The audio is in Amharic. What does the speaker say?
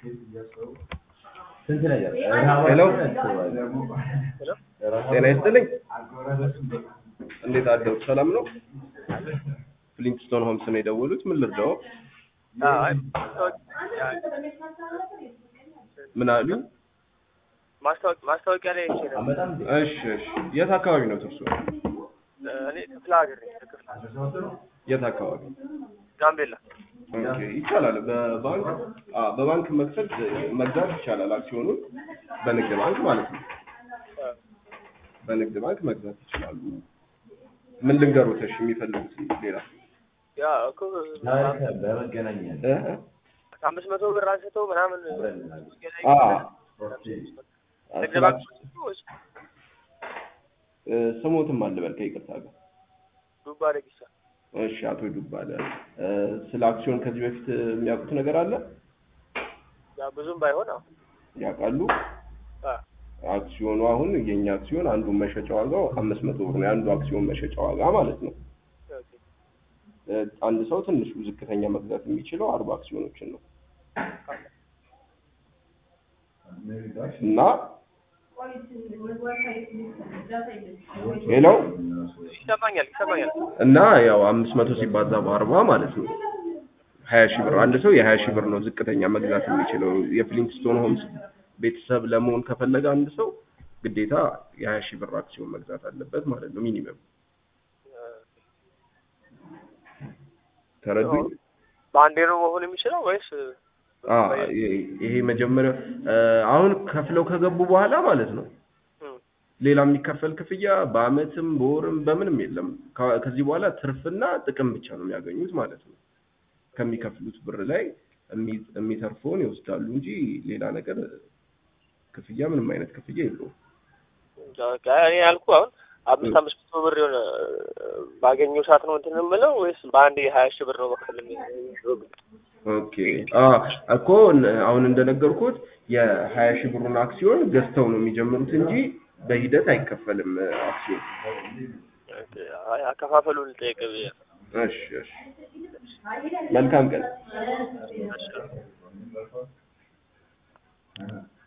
ሄሎ ጤና ይስጥልኝ። እንዴት አደሩ? ሰላም ነው? ፍሊንትስቶን ሆምስ ነው የደወሉት። ምን ልርዳው? ምን አሉ? ማስታወቂያ ላይ አይቼ ነበር። እሺ፣ እሺ። የት አካባቢ ነው እርሶ? እኔ ክፍለ ሀገር ነኝ። ክፍለ ሀገር የት አካባቢ? ጋምቤላ። ኦኬ፣ ይቻላል። በባንክ አ በባንክ መክፈት መግዛት ይቻላል። አክሲዮኑን በንግድ ባንክ ማለት ነው። በንግድ ባንክ መግዛት ይችላሉ። ምን ልንገሩት? እሺ፣ የሚፈልጉት ሌላ ያ እኮ በመገናኛ እ? ከአምስት መቶ ብር አንስተው ምናምን አ ንግድ ባንክ ወይስ እ፣ ስሞትም አልበል ከይቅርታ ጋር ዱባ ደጊሳ? እሺ አቶ ዱባለ እ፣ ስለ አክሲዮን ከዚህ በፊት የሚያውቁት ነገር አለ? ያ ብዙም ባይሆን አዎ። ያውቃሉ? አ አክሲዮኑ አሁን የኛ አክሲዮን አንዱ መሸጫ ዋጋው አምስት መቶ ብር ነው። የአንዱ አክሲዮን መሸጫ ዋጋ ማለት ነው። ኦኬ። እ፣ አንድ ሰው ትንሹ ዝቅተኛ መግዛት የሚችለው አርባ አክሲዮኖችን ነው እና ሄሎ ይሰማኛል ይሰማኛል። እና ያው አምስት መቶ ሲባዛ በአርባ ማለት ነው ሀያ ሺህ ብር አንድ ሰው የሀያ ሺህ ብር ነው ዝቅተኛ መግዛት የሚችለው የፍሊንትስቶን ሆምስ ቤተሰብ ለመሆን ከፈለገ አንድ ሰው ግዴታ የሀያ ሺህ ብር አክሲዮን መግዛት አለበት ማለት ነው ሚኒመም ተረዱኝ በአንዴ ነው መሆን የሚችለው ወይስ አ ይ- ይሄ መጀመሪያ እ፣ አሁን ከፍለው ከገቡ በኋላ ማለት ነው እም፣ ሌላ የሚከፈል ክፍያ በአመትም በወርም በምንም የለም ከ- ከዚህ በኋላ ትርፍና ጥቅም ብቻ ነው የሚያገኙት ማለት ነው ከሚከፍሉት ብር ላይ የሚ- የሚተርፈውን ይወስዳሉ እንጂ ሌላ ነገር ክፍያ ምንም አይነት ክፍያ የለውም በቃ እኔ ያልኩ አሁን አምስት አምስት መቶ ብር የሆነ ባገኘው ሰዓት ነው እንትን የምለው ወይስ በአንዴ ሀያ ሺህ ብር ነው መክፈል የሚችለው? ኦኬ አ እኮ ን- አሁን እንደነገርኩት የሀያ ሺህ ብሩን አክሲዮን ገዝተው ነው የሚጀምሩት እንጂ በሂደት አይከፈልም አክሲዮን አይ አከፋፈሉን ልጠይቅ ብዬ ነው። እሺ እሺ መልካም ቀን እሺ።